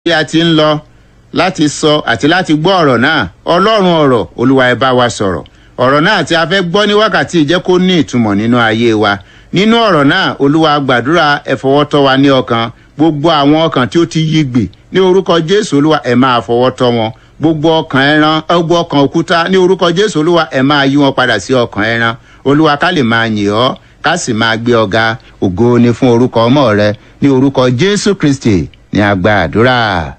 bí a ti ń lọ láti sọ àti láti gbọ́ ọ̀rọ̀ náà ọlọ́run ọ̀rọ̀ olúwa ẹ bá wa sọ̀rọ̀ ọ̀rọ̀ náà tí a fẹ́ gbọ́ ní wákàtí ìjẹ́ kó ní ìtumọ̀ nínú ayé wa nínú ọ̀rọ̀ náà olúwa gbàdúrà ẹ fọwọ́ tọ́ wa ní ọkàn gbogbo àwọn ọkàn tí ó ti yí gbì ní orúkọ jésù olúwa ẹ máa fọwọ́ tọ́ wọn gbogbo ọkàn ẹran gbogbo ọkàn òkúta ní orúkọ jésù olúwa ẹ máa yí wọn padà sí ọkàn ẹran olúwa ká lè máa yìn ọ́ ká sì máa gbé ọ̀gá ògo ni fún orúkọ ọmọ rẹ ní orúkọ jésù kristi ní àgbà àdúrà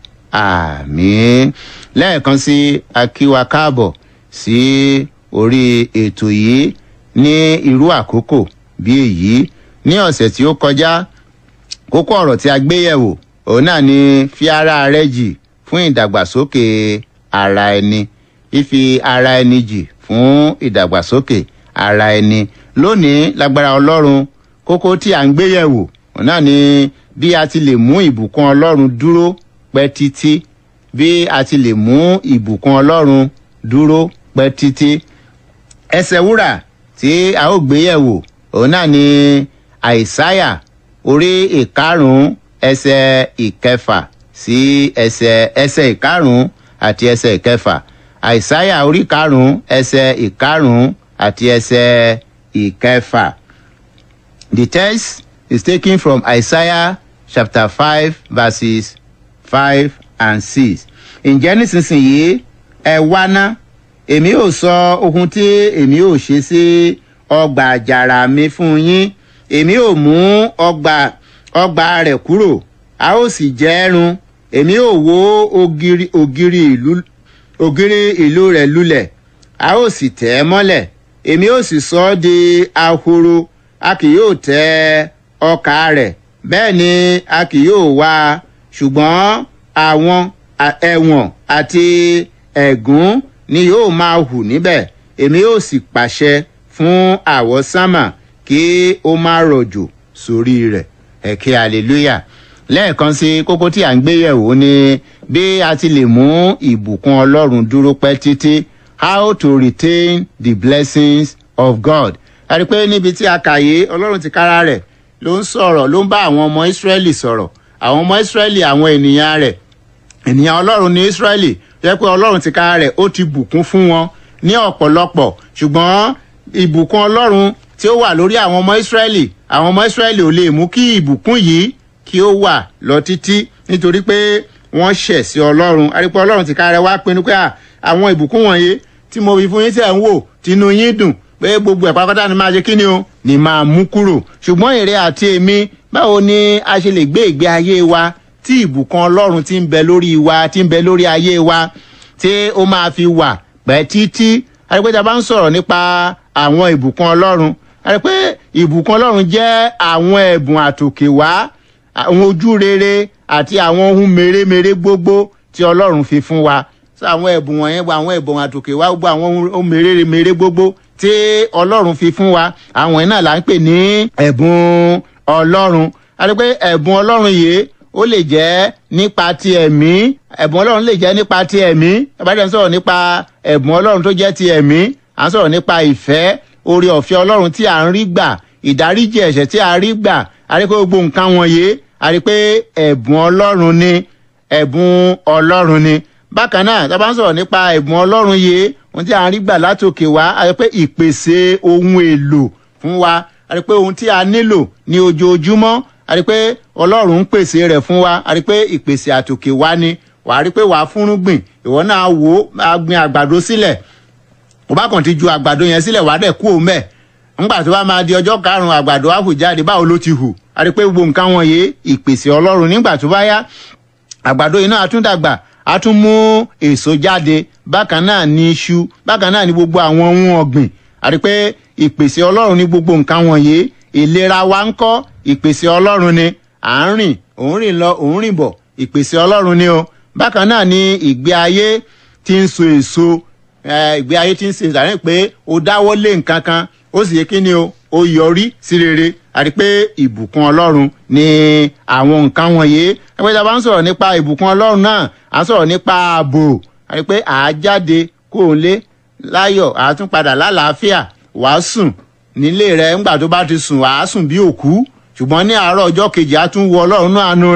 àmín lẹ́ẹ̀kan sí akíwa káàbọ̀ sí orí ètò yìí ní irú àkókò bí èyí ní ọ̀sẹ̀ tí ó kọjá kókó ọ̀rọ̀ tí a gbé yẹ̀wò òun náà ni fi ara rẹ jì fún ìdàgbàsókè ara ẹni fífi ara ẹni jì fún ìdàgbàsókè ara ẹni lónìí lágbára ọlọ́run kókó tí à ń gbé yẹ̀wò òun náà ni bí a ti lè mú ìbùkún ọlọ́run dúró pẹ́ títí bí a ti lè mú ìbùkún ọlọ́run dúró pẹ́ títí ẹsẹ̀ wúrà tí a ó gbé yẹ̀wò òun náà ni àìsáyà orí ìkarùn-ún ẹsẹ̀ ìkẹfà sí ẹsẹ̀ ẹsẹ̀ ìkarùn-ún àti ẹsẹ̀ ìkẹfà àìsáyà orí ìkarùn-ún ẹsẹ̀ ìkarùn-ún àti ẹsẹ̀ ìkẹfà the text is taken from isaiah chapter five verses five and six ǹjẹ́ nísinsìnyí ẹ wá ná èmi ò sọ ohun tí èmi ò ṣe sí ọgbà àjàrà mi fún yín èmi ò mú ọgbà ọgbà rẹ̀ kúrò a ó sì jẹ́ ẹrun èmi ò wó ògiri ògiri ìlú ògiri ìlú rẹ̀ lulẹ̀ a ó sì tẹ̀ ẹ́ mọ́lẹ̀ èmi ò sì sọ ọ́ di ahoro a kì yóò tẹ ọkà rẹ̀ bẹ́ẹ̀ ni a kì yóò wá ṣùgbọ́n àwọn ẹ̀wọ̀n àti ẹ̀gún ni yóò máa hù níbẹ̀ èmi yóò sì pàṣẹ fún àwọsánmà kí ó má rọ̀jò sórí rẹ̀ ẹ̀kẹ́ hallelujah lẹ́ẹ̀kan sí kókó tí à ń gbé yẹ̀wò ni bí a ti lè mú ìbùkún ọlọ́run dúró pẹ́ títí how to retain the blessings of god a rí i pé níbi tí a kà yé ọlọ́run ti kára rẹ̀ ló ń sọ̀rọ̀ ló ń bá àwọn ọmọ ìsírẹ́lì sọ̀rọ̀ àwọn ọmọ ìsírẹ́lì àwọn ènìyàn rẹ̀ ènìyàn ọlọ́run ní ìsírẹ́lì jẹ́ pé ọlọ́run ti kára rẹ̀ ó ti bùkún fún wọn ní ọ̀pọ̀lọpọ̀ ṣùgbọ́n ìbùkún ọlọ́run tí ó wà lórí àwọn ọmọ ìsírẹ́lì àwọn ọmọ ìsírẹ́lì ò lè mú kí ìbùkún yìí kí ó wà lọ títí nítorí pé wọ́n ṣẹ̀ sí ọlọ́run àrípẹ́ ọlọ́run ti kára rẹ̀ wá pinnu pé àwọn ìbùkún wọ̀nyí tí mo fi fún yín tẹ̀ ń wò tinú yín dùn pé gbogbo ẹ̀ pátápátá ni máa ṣe kí ni o ni máa mú kúrò ṣùgbọ́n èrè àti èmi báwo ni a ṣe lè gbé ìgbé ayé wa tí ìbùkún ọlọ́run ti ń bẹ lórí wa ti ń bẹ lórí ayé wa tí ó máa fi wà pẹ́ títí àrípẹ́ta bá ń sọ̀rọ̀ nípa àwọn ìbùkún ọlọ́run àrípẹ́ ìbùkún ọlọ́run jẹ́ àwọn ẹ̀bùn àtòkè wá àwọn ojú rere àti àwọn ohun mèremère gbogbo tí ọlọ́run fi fún wa sọ àwọn ẹ̀bùn wọ̀nyẹn gba àwọn ẹ̀bùn àtòkè wá gbogbo àwọn ohun mèremère gbogbo tí ọlọ́run fi fún wa àwọn ẹ̀ náà là ń pè ní ẹ̀bùn ọlọ́run àti pé ẹ̀bùn ọlọ́run yìí ó lè jẹ́ nípa ti ẹ̀mí ẹ̀bùn ọlọ́run lè jẹ́ nípa ti ẹ̀mí ìbáraẹni sọ̀rọ̀ nípa ẹ̀bùn ọlọ́run tó jẹ́ ti ẹ̀mí à ń sọ̀rọ̀ nípa ìfẹ́ oore ọ̀fẹ́ ọlọ́run tí à ń rí gbà ìdáríjì ẹ̀ṣẹ̀ tí a rí gbà a rí pé gbogbo nǹkan wọ̀nyí a rí pé ẹ̀bùn ọlọ́run ni ẹ̀bùn ọlọ́run ni bákan náà tá a bá ń sọ̀rọ̀ nípa ẹ̀bùn ọlọ́run yìí ohun tí a ń rí gbà látòkè wá a rí pé ìpèsè ohun èlò fún wa a rí pé ohun tí a nílò ní ojoojúmọ́ a rí pé ọlọ́run ń pèsè rẹ̀ fún wa a rí pé ìpèsè àtòkè wá ni wà á rí pé wà á fúnrúgbìn ìwọ náà wò ó máa gbin àgbàdo sílẹ̀ ó bá kàn ti ju àgbàdo yẹn sílẹ̀ wà á dẹ̀ kú òun bẹ́ẹ̀ ńgbà tó bá máa di ọjọ́ karùn-ún àgbàdo á hù jáde báwo ló ti hù a rí pé gbogbo nǹkan wọ̀nyí ìpèsè ọlọ́run nígbà tó bá yá àgbàdo yìí náà tún dàgbà a tún mú èso jáde bákan náà ní iṣu bákan náà ní gbogbo àwọn ohun ọ̀gbìn àti pé ìpèsè ọlọ́run ní gbogbo nǹkan wọ̀nyí ìlera wa ń kọ́ ìpèsè ọlọ́run ni à ń rìn òun rìn lọ òun rìn bọ̀ ìpèsè ọlọ́run ni o bákan náà ní ìgbé ayé tí ń so èso ìgbé ayé tí ń ṣe ìdàrí pé o dáwọ́ lé nǹkan kan ó sì yẹ kí ni o ó yọrí sí rere àti pé ìbùkún ọlọ́run ni àwọn nǹkan wọ̀nyí ẹgbẹ́ tí a bá ń sọ̀rọ̀ nípa ìbùkún ọlọ́run náà à ń sọ̀rọ̀ nípa ààbò àti pé à á jáde kó o lé láyọ̀ à á tún padà lálàáfíà wàá sùn nílé rẹ ńgbà tó bá ti sùn wàá sùn bí òkú ṣùgbọ́n ní àárọ̀ ọjọ́ kejì á tún wọ ọlọ́run náà àánú rẹ̀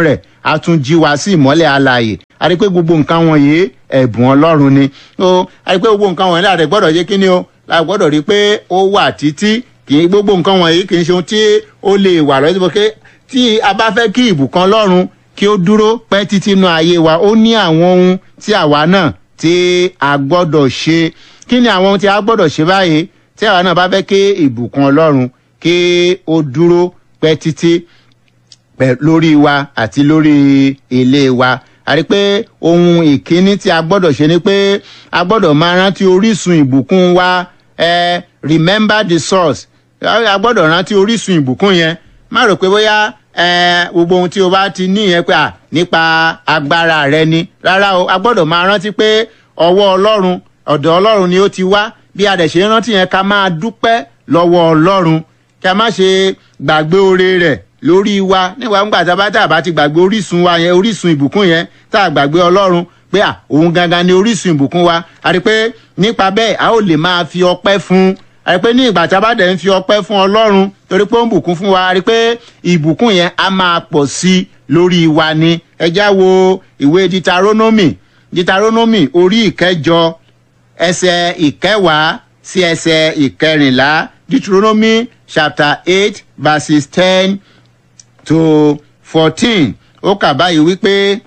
a tún jí wa sí ìmọ́lẹ̀ alààyè a rí pé gbogbo nǹkan wọ̀nyí ẹ̀bùn ọlọ́run ni o a rí pé gbogbo nǹkan wọ̀nyí láti gbọ́dọ̀ jẹ́ kí ni o la gbọ́dọ̀ rí pé ó wà títí kì í gbogbo nǹkan wọ̀nyí kì í ṣe ohun tí ó lè wà lọ́sí pé tí a bá fẹ́ kí ìbùkún ọlọ́run kí ó dúró pẹ́ títí inú ayé wa ó ní àwọn ohun tí àwa náà tí a gbọ́dọ̀ ṣe kí ni àwọn ohun tí a gbọ́dọ̀ ṣe báyìí tí àwa náà bá fẹ́ kí ìbùkún ọlọ́run kí ó dúró pẹ́ títí lórí wa àti lórí ilé wa a rí pé ohun ìkíní tí a gbọ́dọ̀ ṣe ni pé a gbọ́dọ̀ máa rántí orísun ìbùkún wa eh, remember the source a gbọ́dọ̀ rántí orísun ìbùkún yẹn má rò pé bóyá gbogbo ohun tí o bá ti ní yẹn pé à nípa agbára rẹ ni rárá o a gbọ́dọ̀ máa rántí pé ọwọ́ ọlọ́run ọ̀dọ̀ ọlọ́run ni ó ti wá bí a dẹ̀ ṣe rántí yẹn ká máa dúpẹ́ lọ́wọ́ ọlọ́run kí a má ṣe gbàgbé oore rẹ̀ lórí wa nígbà ńgbà tá a bá tá a bá ti gbàgbé orísun wa yẹn orísun ìbùkún yẹn tá a gbàgbé ọlọ́run pé à òun gangan ni orísun ìbùkún wa a rí pé nípa bẹ́ẹ̀ a ó lè máa fi ọpẹ́ fún a rí pé ní ìgbà tá a bá dẹ̀ ń fi ọpẹ́ fún ọlọ́run torí pé ó ń bùkún fún wa a rí pé ìbùkún yẹn á máa pọ̀ sí i lórí wa ni ẹ já wo ìwé ditaronomy ditaronomy orí ìkẹjọ ẹsẹ̀ ìkẹwàá sí ẹsẹ̀ ìkẹrìnlá deuteronomy chapter eight verses ten to fourteen ó kà báyìí wípé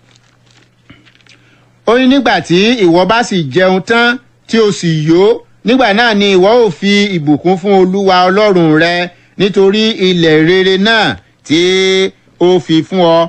ó ní nígbà tí ìwọ bá sì jẹun tán tí o sì yó nígbà náà ni ìwọ ò fi ìbùkún fún olúwa ọlọ́run rẹ nítorí ilẹ̀ rere náà tí ó fi fún ọ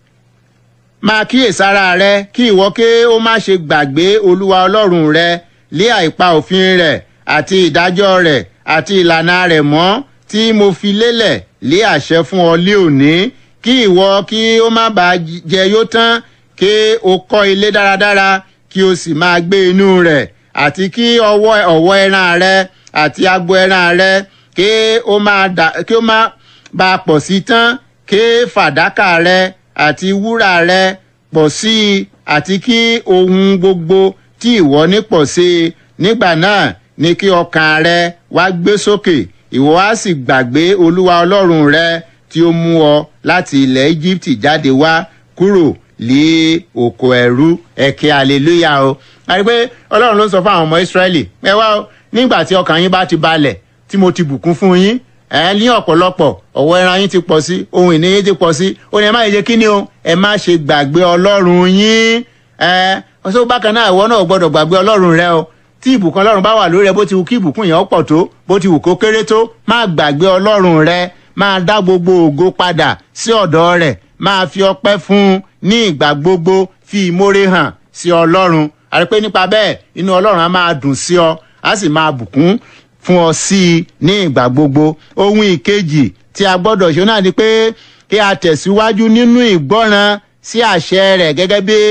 máa kíyèsára rẹ kí ìwọ ké ó má ṣe gbàgbé olúwa ọlọ́run rẹ lé àìpa òfin rẹ̀ àti ìdájọ́ rẹ̀ àti ìlànà rẹ̀ mọ́ tí mo fi lélẹ̀ lé àṣẹ fún ọ lé òní kí ìwọ kí ó má bàa jẹ yó tán kí o kọ́ ilé dáradára kí o sì máa gbé inú rẹ̀ àti kí ọwọ́ ọ̀wọ́ ẹran rẹ àti agbo ẹran rẹ kí ó má dà kí ó má bàa pọ̀ sí tán kí fàdákà rẹ àti wúrà rẹ pọ̀ sí i àti kí ohun gbogbo tí ìwọ ní pọ̀ sí i nígbà náà ni kí ọkàn rẹ wá gbé sókè ìwọ á sì gbàgbé olúwa ọlọ́run rẹ tí ó mú ọ láti ilẹ̀ íjíbítì jáde wá kúrò lé oko ẹrú ẹ̀kẹ́ hallelujah o. a rí i pé ọlọ́run ló ń sọ fún àwọn ọmọ ìsírẹ́lì ẹ wá o nígbà tí ọkàn yín bá ti balẹ̀ tí mo ti bùkún fún yín ẹ ní ọ̀pọ̀lọpọ̀ ọ̀wọ́ ẹran yín ti pọ̀ sí ohun ìní yín ti pọ̀ sí ó ní ẹ má ṣe kí ni o ẹ má ṣe gbàgbé ọlọ́run yín ẹ ọsọ bákan náà ìwọ náà gbọ́dọ̀ gbàgbé ọlọ́run rẹ o tí ìbùkún ọlọ́run bá wà lórí ẹ bó ti wù kí ìbùkún yẹn pọ̀ tó bó ti wù kó kéré tó má gbàgbé ọlọ́run rẹ máa dá gbogbo ògo padà sí ọ̀dọ̀ rẹ̀ máa fi ọpẹ́ fún un ní ìgbà gbogbo fi ìmórè hàn sí ọlọ́run àti pé nípa bẹ́ẹ̀ inú ọlọ́run á máa dùn sí ọ á sì máa bùkún fún ọ sí i ní ìgbà gbogbo ohun ìkejì tí a gbọ́dọ̀ ṣe náà ni pé kí a tẹ̀síwájú nínú ìgbọ́ràn sí àṣẹ rẹ̀ gẹ́gẹ́ bí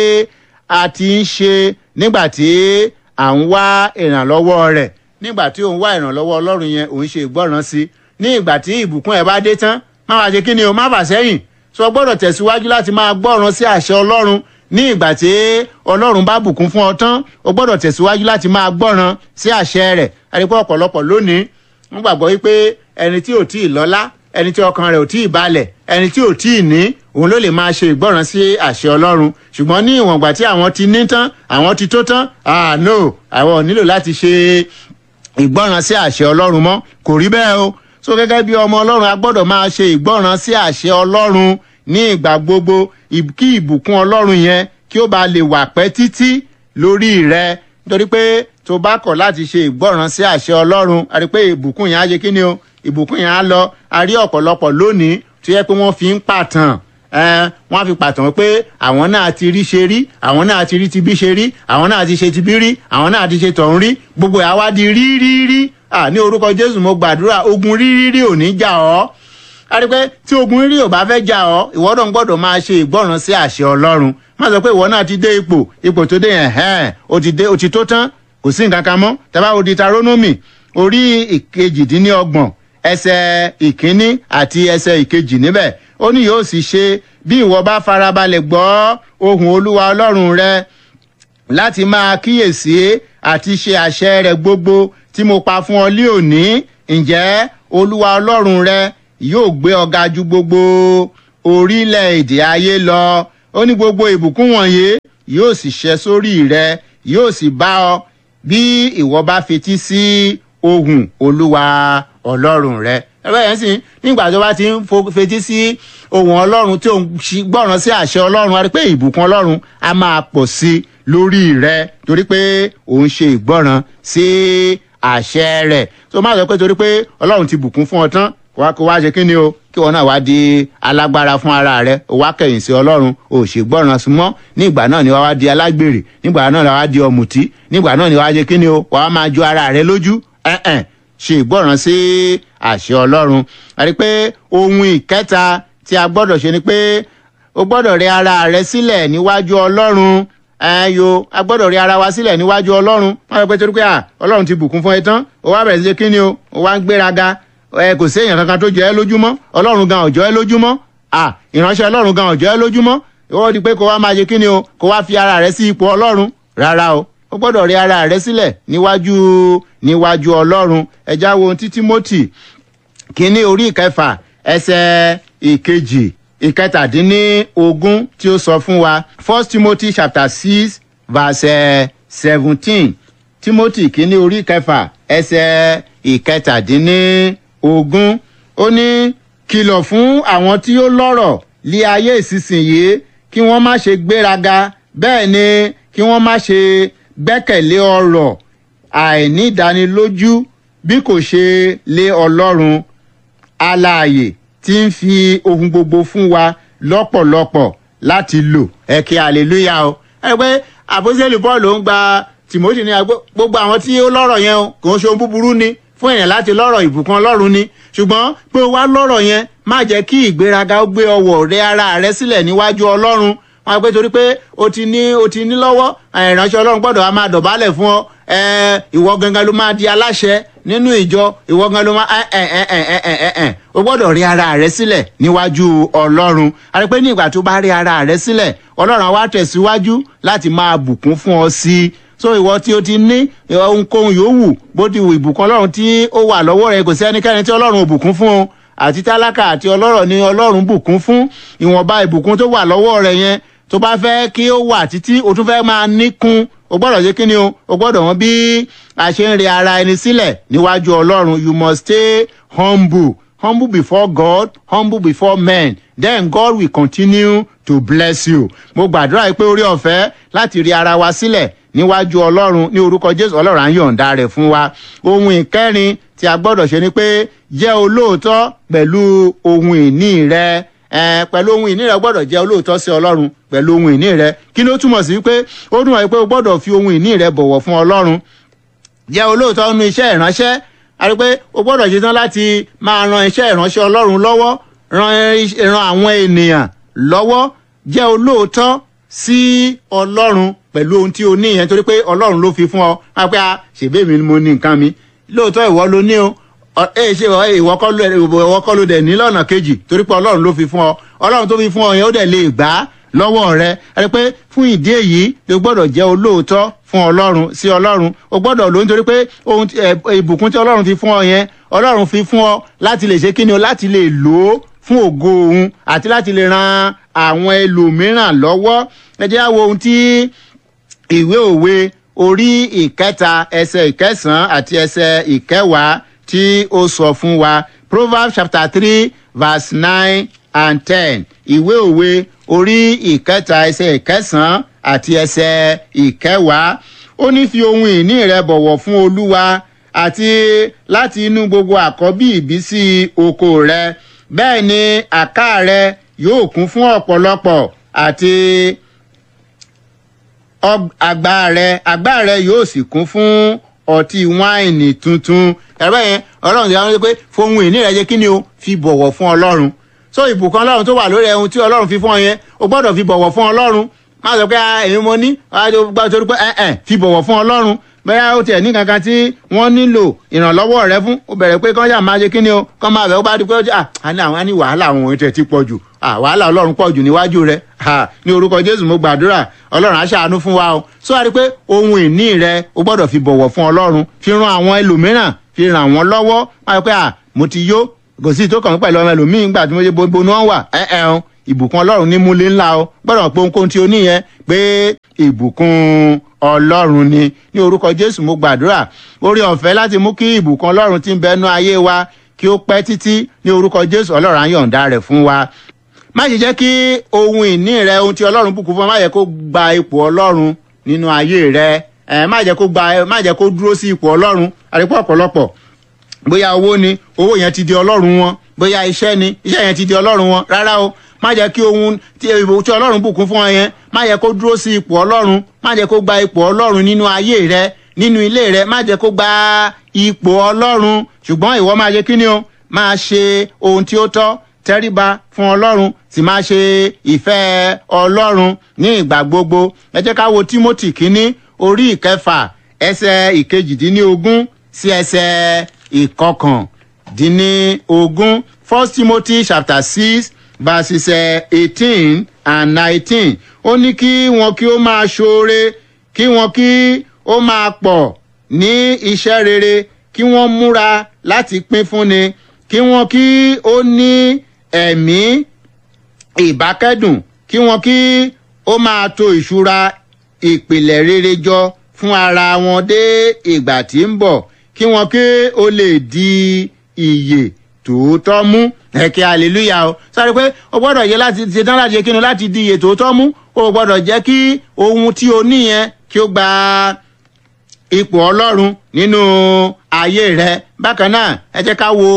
a ti ń ṣe nígbà tí à ń wá ìrànlọ́wọ́ rẹ̀ nígbà tí òun wá ìrànlọ́wọ́ ọlọ́run yẹn òun ṣe ìgbọ́ràn sí ní ìgbà tí ìbùkún ẹ̀ bá dé tán má wàá ṣe kí ni o má bà sẹ́yìn sọ gbọ́dọ̀ tẹ̀síwájú láti máa gbọ́ràn sí àṣẹ ọlọ́run ní ìgbà tí ọlọ́run bá bùkún fún ọ tán o gbọ́dọ̀ tẹ̀síwájú láti máa gbọ́ràn sí àṣẹ rẹ̀ àdìpọ̀ ọ̀pọ̀lọpọ̀ lónìí wọ́n gbàgbọ́ wípé ẹni tí ò tí ì lọ́lá ẹni tí ọkàn rẹ̀ ò tí ì balẹ̀ ẹni tí ò tí ì ní òun ló lè máa ṣe ìgbọ́ràn sí àṣẹ ọlọ́run ṣùgbọ́n ní ìwọ̀n ìgbà tí àwọn ti ní tán àwọn ti tó tán ah no àwọn ò nílò láti ṣe ìgbọ́ràn sí àṣẹ ọlọ́run mọ́ kò rí bẹ́ẹ̀ o so gẹ́gẹ́ bí ọmọ ọlọ́run a gbọ́dọ̀ máa ṣe ìgbọ́ràn sí àṣẹ ọlọ́run ní ìgbà gbogbo kí ìbùkún ọlọ́run yẹn kí ó bá lè wà pẹ́ títí lórí rẹ nítorí pé tó bá kọ̀ láti ṣe ìgbọ́ràn sí àṣẹ ọlọ́run a rí pé ìbùkún yẹn á ṣe kí ni o ìbùkún yẹn á lọ a rí ọ̀pọ̀lọpọ̀ lónìí tó yẹ pé wọ́n fi ń pàtàn wọ́n á fi pàtàn pé àwọn náà ti rí ṣe rí àwọn náà ti rí ti bí ṣe rí àwọn náà ti ṣe ti bí rí àwọn náà ti ṣe tọ̀hún rí gbogbo ẹ̀ á wá di rí rí rí ní orúkọ jésù mo gbàdúrà ogun rí rí rí ò ní jà ọ́ a rí pé tí ogun rí ò bá fẹ́ jà ọ́ ìwọ náà gbọ́dọ̀ máa ṣe ìgbọ́ràn sí àṣẹ ọlọ́run má sọ pé ìwọ náà ti dé ipò ipò tó dé yẹn hẹ́ẹ̀ o ti dé o ti tó tán kò sí nǹkan kan mọ́ tẹ́bá wo Deuteronomy orí ìkejìdínlọ́gbọ̀n ẹsẹ̀ ìkíní àti ẹsẹ̀ ìkejì níbẹ̀ ó ní yóò sì ṣe bí ìwọ bá farabalẹ̀ gbọ́ ohùn olúwa ọlọ́run rẹ láti máa kíyèsí àti ṣe àṣẹ rẹ gbogbo tí mo pa fún ọ lé òní ǹjẹ́ olúwa ọlọ́run rẹ yóò gbé ọ ga ju gbogbo orílẹ̀-èdè ayé lọ ó ní gbogbo ìbùkún wọ̀nyí yóò sì ṣẹ sórí rẹ yóò sì bá ọ bí ìwọ bá fetí sí ohùn olúwa ọlọ́run rẹ ẹgbẹ́ yẹn sì nígbà tó bá ti ń fetí sí ohùn ọlọ́run tí òun gbọ́ràn sí àṣẹ ọlọ́run a rí pé ìbùkún ọlọ́run á máa pọ̀ sí lórí rẹ torí pé òun ṣe ìgbọ́ràn sí àṣẹ rẹ̀ tó má sọ pé torí pé ọlọ́run ti bùkún fún ọ tán kó wá ṣe kí ni o kí wọn náà wá di alágbára fún ara rẹ o wá kẹ̀yìn sí ọlọ́run o ṣe gbọ́ràn sí mọ́ nígbà náà ni wàá wá di alágbèrè nígbà náà ni wàá di ọ̀mùtí nígbà náà ni wàá ṣe kí ni o wàá máa ju ara rẹ lójú ẹ̀ẹ́n ṣe ìgbọ́ràn sí àṣẹ ọlọ́run àti pé ohun ìkẹta tí a gbọ́dọ̀ ṣe ni pé o gbọ́dọ̀ rẹ ara rẹ sílẹ̀ níwájú ọlọ́run ẹyọ a gbọ́dọ̀ rí ara wa sílẹ̀ níwájú ọlọ́run wọ́n sọ pé torí pé à ọlọ́run ti bùkún fún ẹ tán o wá bẹ̀rẹ̀ sí ṣe kíni o o wá ń gbéraga ẹ kò sí èèyàn kankan tó jẹ́ ẹ lójúmọ́ ọlọ́run gan ọ̀jọ́ ẹ lójúmọ́ à ìránṣẹ́ ọlọ́run gan ọ̀jọ́ ẹ lójúmọ́ ìwọ di pé kó wá máa ṣe kíni o kó wá fi ara rẹ sí ipò ọlọ́run rárá o o gbọ́dọ̀ rí ara rẹ sílẹ̀ níwájú níwájú ọlọ́run ẹ já wo ti Tímótì kíní orí ìkẹfà ẹsẹ̀ ìkejì ìkẹtàdínní-ogún tí ó sọ fún wa first timothy chapter six verse seventeen timothy kínní orí kẹfà ẹsẹ̀ ìkẹtàdínní-ogún ó ní kìlọ̀ fún àwọn tí ó lọ́rọ̀ lé ayé ìsinsìnyí kí wọ́n má ṣe gbéraga bẹ́ẹ̀ ni kí wọ́n má ṣe gbẹ́kẹ̀lé ọ̀rọ̀ àìnídánilójú bí kò ṣe lé ọlọ́run alààyè tí ń fi ohun gbogbo fún wa lọ́pọ̀lọpọ̀ láti lò ẹ kí hallelujah o. ẹ pé àpòsílẹ̀ paul ló ń gba timothy ní gbogbo àwọn tí ó lọ́rọ̀ yẹn o kò ń ṣe ohun búburú ni fún èèyàn láti lọ́rọ̀ ìbùkún ọlọ́run ni ṣùgbọ́n pé o wá lọ́rọ̀ yẹn má jẹ́ kí ìgbéraga ó gbé ọwọ́ rẹ ara rẹ sílẹ̀ níwájú ọlọ́run wọn pé torí pé o ti ní o ti ní lọ́wọ́ ìránṣẹ́ ọlọ́run gbọ́dọ̀ á máa dọ̀bálẹ̀ fún ọ ìwọ gangan ló máa di aláṣẹ nínú ìjọ ìwọ gangan ló máa ẹ ẹ ẹ ẹ ẹ ẹ ẹ o gbọ́dọ̀ rí ara rẹ sílẹ̀ níwájú ọlọ́run àti pé ní ìgbà tó bá rí ara rẹ sílẹ̀ ọlọ́run wa tẹ̀síwájú láti máa bùkún fún ọ sí i so ìwọ tí o ti ní ohunkóhun yòówù bó ti wù ìbùkún ọlọ́run tí ó wà lọ́wọ́ rẹ kò sí ẹnikẹ́ni tí ọlọ́run ò bùkún fún o àti tálákà àti ọlọ́rọ̀ ni ọlọ́run bùkún fún ìwọ̀nba ìbùkún tó wà lọ́wọ́ rẹ yẹn tó bá fẹ́ kí ó wà títí o tún fẹ́ máa níkun o gbọ́dọ̀ ṣe kíni o o gbọ́dọ̀ wọn bí a ṣe ń re ara ẹni sílẹ̀ níwájú ọlọ́run you must stay humble humble before God humble before men then God will continue to bless you mo gbàdúrà pé orí ọ̀fẹ́ láti rí ara wa sílẹ̀ níwájú ọlọ́run ní orúkọ Jésù ọlọ́run á yọ̀ǹda rẹ̀ fún wa ohun ìkẹrin tí a gbọ́dọ̀ ṣe ni pé jẹ́ olóòótọ́ pẹ̀lú ohun ìní rẹ ẹ pẹ̀lú ohun ìní rẹ gbọ́dọ̀ jẹ́ olóòótọ́ sí ọlọ́run pẹ̀lú ohun ìní rẹ kí ló túmọ̀ sí pé ó dùn wáyé pé o gbọ́dọ̀ fi ohun ìní rẹ bọ̀wọ̀ fún ọlọ́run jẹ́ olóòótọ́ nínú iṣẹ́ ìránṣẹ́ a rí pé o gbọ́dọ̀ ṣetán láti máa ran iṣẹ́ ìránṣẹ́ ọlọ́run lọ́wọ́ ran ran àwọn ènìyàn lọ́wọ́ jẹ́ olóòótọ́ sí ọlọ́run pẹ̀lú ohun tí o ní yẹn torí pé ọlọ́run ló fi fún ọ wá pé a ṣèbí mi ni mo ní nǹkan mi lóòótọ́ ìwọ ló ní o ẹ ṣe ìwọ kọ́ ló ìwọ kọ́ ló dẹ̀ ní lọ́nà kejì torí pé ọlọ́run ló fi fún ọ ọlọ́run tó fi fún ọ yẹn ó dẹ̀ lè gbà á lọ́wọ́ rẹ ẹ rí pé fún ìdí èyí o gbọ́dọ̀ jẹ́ olóòótọ́ fún ọlọ́run sí ọlọ́run o gbọ́dọ̀ lò nítorí pé ohun ìbùkún tí ọlọ́run fi fún ọ yẹn ọlọ́run fi fún ọ láti lè ṣe kíni o láti lè lò ó fún ògo òun àti láti lè ran àwọn ẹlòmíràn lọ́wọ́ ẹ jẹ́ àwo ohun tí ìwé òwe orí ìkẹta ẹsẹ̀ ìkẹsàn-án àti ẹsẹ̀ ìkẹwàá tí ó sọ fún wa proverbs chapter three verse nine and ten ìwé òwe orí ìkẹta ẹsẹ̀ ìkẹsàn-án àti ẹsẹ̀ ìkẹwàá ó ní fi ohun ìní rẹ bọ̀wọ̀ fún olúwa àti láti inú gbogbo àkọ́bí ìbísí oko rẹ bẹ́ẹ̀ ni àká rẹ yóò kún fún ọ̀pọ̀lọpọ̀ àti àgbá rẹ àgbá rẹ yóò sì kún fún ọtí wáìnì tuntun ẹ̀rọ yẹn ọlọ́run ti dáhùn pé fohun ìní rẹ jẹ́ kí ni o fi bọ̀wọ̀ fún ọlọ́run so ìbùkún ọlọ́run tó wà lórí ẹ̀hún tí ọlọ́run fi fún ọ yẹn o gbọ́dọ̀ fi bọ̀wọ̀ fún ọlọ́run má sọ pé èmi mo ní gbà torí pé ẹ̀ ẹ̀ fi bọ̀wọ̀ fún ọlọ́run bẹ́ẹ̀ ó tiẹ̀ ní kankan tí wọ́n nílò ìrànlọ́wọ́ rẹ fún ó bẹ̀rẹ̀ pé kán yà máa ṣe kí ni o kán máa bẹ̀ ó bá di pé ó jẹ́ à ní àwọn á ní wàhálà àwọn ohun tẹ̀ ti pọ̀ jù wàhálà ọlọ́run pọ̀ jù níwájú rẹ ní orúkọ jésù mo gbàdúrà ọlọ́run á ṣàánú fún wa o sọ wá rí pé ohun ìní rẹ o gbọ́dọ̀ fi bọ̀wọ̀ fún ọlọ́run fi ran àwọn ẹlòmíràn fi ràn wọ́n lọ́wọ́ wọ́n á rí pé à mo ti yó kò sí tó kàn mí pẹ̀lú ọmọ ẹlòmíín gbà tí mo ṣe gbogbo ni wọ́n wà ẹ̀ ẹ̀ o ìbùkún ọlọ́run ní múlé ńlá o gbọ́dọ̀ pé ohunkóhun tí o ní yẹn pé ìbùkún ọlọ́run ni ní orúkọ jésù mo gbàdúrà orí ọ̀fẹ́ láti mú kí ìbùkún ọlọ́run ti ń bẹnu ayé wa kí ó pẹ́ títí ní orúkọ jésù ọlọ́run á yọ̀ǹda rẹ̀ fún wa má ṣe jẹ́ kí ohun ìní rẹ ohun tí ọlọ́run bùkún fún ọ má yẹ kó gba ipò ọlọ́run nínú ayé rẹ ẹ má jẹ́ kó gba má jẹ́ kó dúró sí ipò ọlọ́run àrípọ̀ ọ̀pọ̀lọpọ̀ bóyá owó ni owó yẹn ti di ọlọ́run wọn bóyá iṣẹ́ ni iṣẹ́ yẹn ti di ọlọ́run wọn rárá o má jẹ́ kí ohun tí tí ọlọ́run bùkún fún ọ yẹn má jẹ́ kó dúró sí ipò ọlọ́run má jẹ́ kó gba ipò ọlọ́run nínú ayé rẹ nínú ilé rẹ má jẹ́ kó gba ipò ọlọ́run ṣùgbọ́n ìwọ máa ṣe kí ni o máa ṣe ohun tí ó tọ́ tẹríba fún ọlọ́run sì máa ṣe ìfẹ́ ọlọ́run ní ìgbà gbogbo ẹ jẹ́ ká wo timothy kínní orí ìkẹfà ẹsẹ̀ ìkejìdínlógún sí ẹsẹ̀ ìkọkàndínlógún first timothy chapter six verses eighteen and nineteen ó ní kí wọn kí ó máa ṣoore kí wọn kí ó máa pọ̀ ní iṣẹ́ rere kí wọ́n múra láti pín fúnni kí wọ́n kí ó ní ẹ̀mí ìbákẹ́dùn kí wọ́n kí ó máa to ìṣúra ìpìlẹ̀ rere jọ fún ara wọn dé ìgbà tí ń bọ̀ kí wọ́n kí ó lè di ìyè tòótọ́ mú ẹ̀kẹ́ hallelujah o sáré pé o gbọ́dọ̀ yẹ láti ṣetán láti ṣe kíni láti di ìyè tòótọ́ mú o gbọ́dọ̀ jẹ́ kí ohun tí o ní yẹn kí ó gba ipò ọlọ́run nínú ayé rẹ bákan náà ẹ jẹ́ ká wo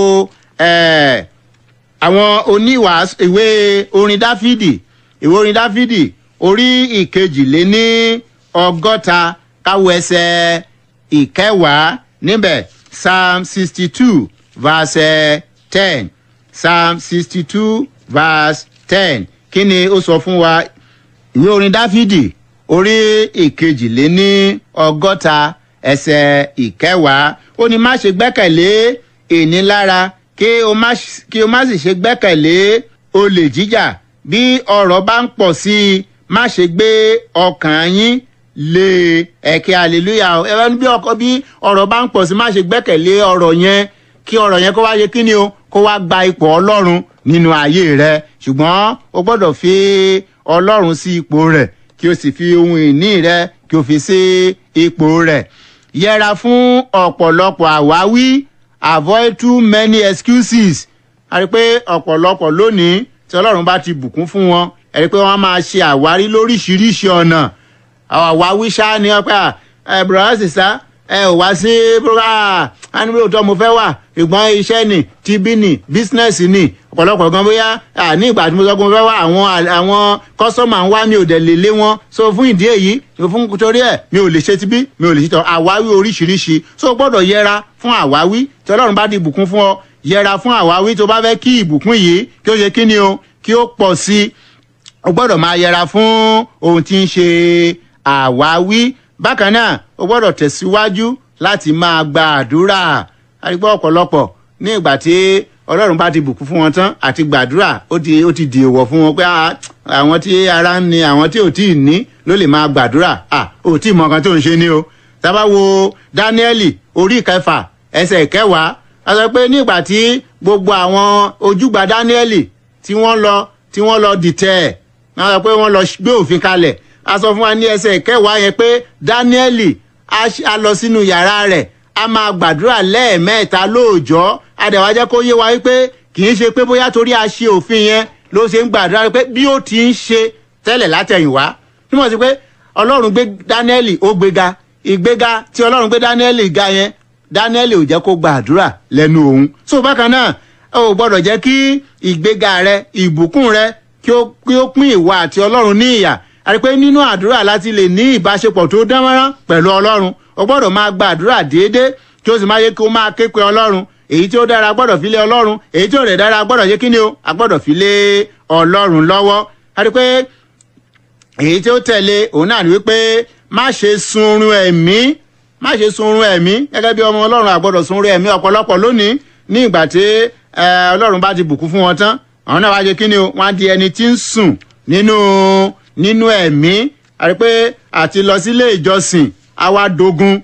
àwọn oníwàásù ìwé orin dáfídì ìwé orin dáfídì orí ìkejìléní ọgọ́ta káwo ẹsẹ̀ ìkẹwàá níbẹ̀ psalm sixty two verse ten psalm sixty two verse ten kí ni ó sọ fún wa ìwé orin dáfídì orí ìkejìléní ọgọ́ta ẹsẹ̀ ìkẹwàá ó ní má ṣe gbẹ́kẹ̀lé ìnilára kí o má kí o má sì ṣe gbẹ́kẹ̀lé olè jíjà bí ọ̀rọ̀ bá ń pọ̀ sí i má ṣe gbé ọkàn yín lé ẹ̀kẹ́ hallelujah ẹ bá ní bí ọkọ bí ọ̀rọ̀ bá ń pọ̀ sí i má ṣe gbẹ́kẹ̀lé ọ̀rọ̀ yẹn kí ọ̀rọ̀ yẹn kó wá ṣe kí ni o kó wá gba ipò ọlọ́run nínú ayé rẹ ṣùgbọ́n o gbọ́dọ̀ fi ọlọ́run sí ipò rẹ̀ kí o sì fi ohun ìní rẹ kí o fi sí ipò rẹ̀ yẹra fún ọ̀pọ̀lọpọ̀ àwáwí avoid too many excuses a rí i pé ọ̀pọ̀lọpọ̀ lónìí tí ọlọ́run bá ti bùkún fún wọn ẹ rí i pé wọ́n máa ṣe àwárí lóríṣiríṣi ọ̀nà àwáwí ṣá ni wọ́n pẹ́ ẹ bùrọ̀dá sísá ẹ ò wá sí bùrọ̀dá ánúbí òótọ́ mo fẹ́ wà ṣùgbọ́n iṣẹ́ ni tibí ni bísínẹ́sì ni ọ̀pọ̀lọpọ̀ gan bóyá ní ìgbà tí mo sọ pé mo fẹ́ wà àwọn àwọn kọ́sọ́mà ń wá mi ò dẹ̀ lè lé wọn so fún ìdí èyí fún torí ẹ̀ mi ò lè ṣe tibí mi ò lè ṣe tọ́ àwáwí oríṣiríṣi so o gbọ́dọ̀ yẹra fún àwáwí tí ọlọ́run bá di ìbùkún fún ọ yẹra fún àwáwí tó bá fẹ́ kí ìbùkún yìí kí ó ṣe kí ni o kí ó pọ̀ sí i o gbọ́dọ̀ máa yẹra fún ohun tí ń ṣe àwáwí bákan náà o gbọ́dọ̀ tẹ̀síwájú láti máa gba àdúrà àrígbọ́ ọ̀pọ̀lọpọ̀ ní ìgbà tí ọlọ́run bá ti bùkún fún wọn tán àti gbàdúrà ó ti ó ti di èèwọ̀ fún wọn pé àwọn tí ara ń ni àwọn tí ò tí ì ní ló lè máa gbàdúrà à ò tí ì mọ nǹkan tó ń ṣe ni o tábà wo dáníẹ́lì orí ìkẹfà ẹsẹ̀ ìkẹwàá a sọ pé nígbà tí gbogbo àwọn ojúgbà dáníẹ́lì tí wọ́n lọ tí wọ́n lọ dìtẹ̀ ẹ̀ wọ́n sọ pé wọ́n lọ gbé òfin kalẹ̀ a sọ fún wa ní ẹsẹ̀ ìkẹwàá yẹn pé dáníẹ́lì a lọ sínú yàrá rẹ̀ a máa gbàdúrà lẹ́ẹ̀mẹ́ta lóòjọ́ adẹ̀wájẹ́ kó yé wa wípé kì í ṣe pé bóyá torí a ṣe òfin yẹn ló ṣe ń gbàdúrà pé bí ó ti ń ṣe tẹ́lẹ̀ látẹ̀yìnwá túmọ̀ sí pé ọlọ́run gbé dáníẹ́lì ó gbéga ìgbéga tí ọlọ́run gbé dáníẹ́lì ga yẹn dáníẹ́lì ò jẹ́ kó gbàdúrà lẹ́nu òun so bákan náà o gbọ́dọ̀ jẹ́ kí ìgbéga rẹ ìbùkún rẹ kí ó pín ìwà àti ọlọ́run ní ìyà àti pé nínú àdúrà láti lè ní ìbáṣepọ̀ tó dánmọ́rán pẹ̀lú ọlọ́run o gbọ́dọ̀ máa gba àdúrà déédéé kí o sì máa yẹ kí o máa ké pe ọlọ́run èyí tí ó dára gbọ́dọ̀ fi lé ọlọ́run èyí tí ò rẹ̀ dára gbọ́dọ̀ yé kí ni o a gbọ́dọ̀ fi lé ọlọ́run lọ́wọ́ àti pé èyí tí ó tẹ̀lé òun náà ni wípé má ṣe sunrun ẹ̀mí má ṣe sunrun ẹ̀mí gẹ́gẹ́ bí ọmọ ọlọ́run àgbọ́dọ̀ sunrun ẹ̀mí ọ̀pọ̀lọpọ̀ lónìí ní ìgbà tí ọlọ́run bá ti bùkún fún wọn tán àwọn náà wá ṣe kí ni o wọ́n á di ẹni tí ń sùn nínú nínú ẹ̀mí àti pé àti lọ sílé ìjọsìn àwa dogun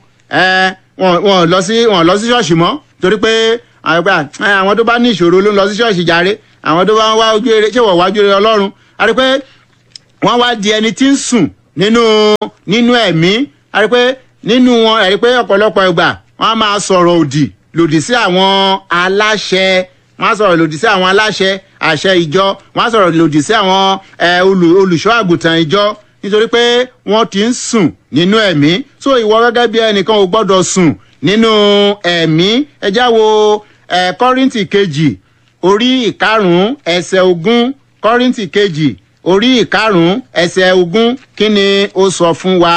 wọn lọ sí wọn lọ sí ṣọ́ọ̀ṣì mọ́ torí pé àwọn tó bá ní ìṣòro ló ń lọ sí ṣọ́ọ̀ṣì jàre àwọn tó bá ń wá ojú rere ṣé wọ́n wá ojú rere ọlọ́run a rí pé wọ́n wá di ẹni tí ń sùn nínú nínú ẹ̀mí a rí pé nínú wọn a rí pé ọ̀pọ̀lọpọ̀ ìgbà wọ́n á máa sọ̀rọ̀ òdì lòdì sí àwọn aláṣẹ wọ́n á sọ̀rọ̀ lòdì sí àwọn aláṣẹ àṣẹ ìjọ wọ́n á sọ̀rọ̀ lòdì sí àwọn olùṣọ́ àgùntàn ìjọ nítorí pé wọ́n ti ń sùn nínú ẹ̀mí so ìwọ gẹ́gẹ́ bí ẹnìkan ò gbọ́dọ̀ sùn nínú ẹ̀mí ẹ já wo kọ́rìntì kejì orí ìkarùn-ún ẹsẹ̀ ogún kọ́rìntì kejì orí ìkarùn-ún ẹsẹ̀ ogún kí ni ó sọ fún wa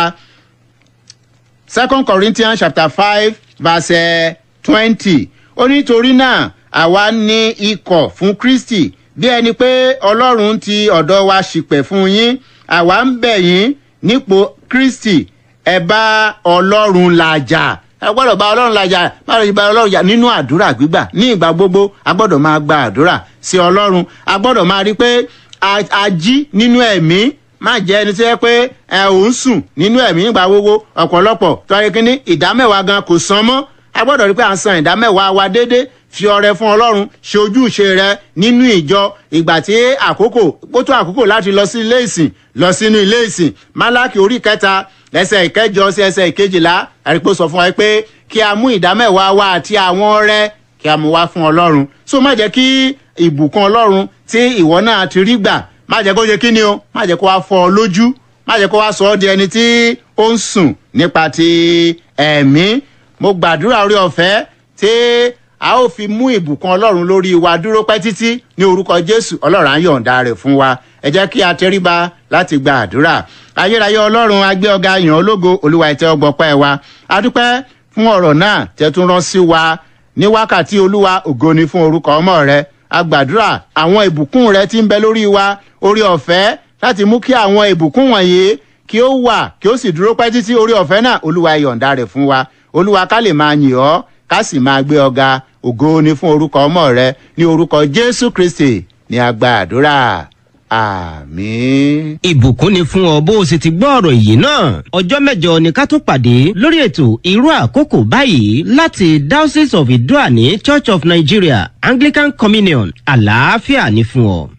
second corinthians chapter five verse twenty ó nítorí náà àwa ní ikọ̀ fún kristi bí ẹni pé ọlọ́run ti ọ̀dọ̀ wa ṣìpẹ̀ fún yín àwa ń bẹ̀ yín nípò kristi ẹ bá ọlọ́run làjà ẹ gbọ́dọ̀ bá ọlọ́run làjà má lè bá ọlọ́run jà nínú àdúrà gbígbà ní ìgbà gbogbo a gbọ́dọ̀ máa gba àdúrà sí ọlọ́run a gbọ́dọ̀ máa rí pé a jí nínú ẹ̀mí má jẹ́ ẹni tí wọ́n pé ẹ ò ń sùn nínú ẹ̀mí nígbà gbogbo ọ̀pọ̀lọpọ̀ tó ayé kínní ìdámẹ́wàá gan kò san mọ́ a gbọ́dọ̀ rí pé à ń san ìdámẹ́wàá wa déédéé fi ọrẹ fún ọlọ́run ṣe ojúṣe rẹ nínú ìjọ ìgbà tí àkókò ó tó àkókò láti lọ sí ilé ìsìn lọ sínú ilé ìsìn málákì orí kẹta ẹsẹ ìkẹjọ sí ẹsẹ ìkejìlá àrípò sọ fún wa pé kí a mú ìdámẹ́wàá wa àti àwọn ọrẹ kí a mú wá fún ọlọ́run so má jẹ́ kí ìbùkún ọlọ́run tí ìwọ náà ti rí gbà má jẹ́ kó ṣe kí ni o má jẹ́ kó wá fọ ọ lójú má jẹ́ kó wá sọ ọ́ di ẹni tí ó ń sùn nípa ti ẹ̀mí mo gbàdúrà orí ọ̀fẹ́ tí a ó fi mú ìbùkún ọlọ́run lórí wa dúró pẹ́ títí ní orúkọ jésù ọlọ́run á yọ̀ǹda rẹ̀ fún wa ẹ jẹ́ kí a tẹríba láti gba àdúrà ayérayé ọlọ́run agbé ọ̀gá yàn ológo olúwa ìtẹ́ ọgbọ́pẹ́ wa adúpẹ́ fún ọ̀rọ̀ náà tẹ́tún rán sí wa ní wákàtí olúwa ògo ni fún orúkọ ọmọ rẹ agbàdúrà àwọn ìbùkún rẹ ti ń bẹ lórí wa orí ọ̀fẹ́ láti mú kí àwọn ìbùkún wọ̀nyí kí ó wà kí ó sì dúró pẹ́ títí orí ọ̀fẹ́ náà olúwa yọ̀ǹda rẹ̀ fún wa olúwa ká lè máa yìn ọ́ ká sì máa gbé ọ̀gá ògo ni fún orúkọ ọmọ rẹ ní orúkọ jésù kristi ní agba àdúrà àmín. ìbùkún ni fún ọ bó o sì ti gbọ́ ọ̀rọ̀ yìí náà ọjọ́ mẹ́jọ ni ká tó pàdé lórí ètò irú àkókò báyìí láti diocese of idoani church of nigeria anglican communion àlàáfíà ni fún ọ.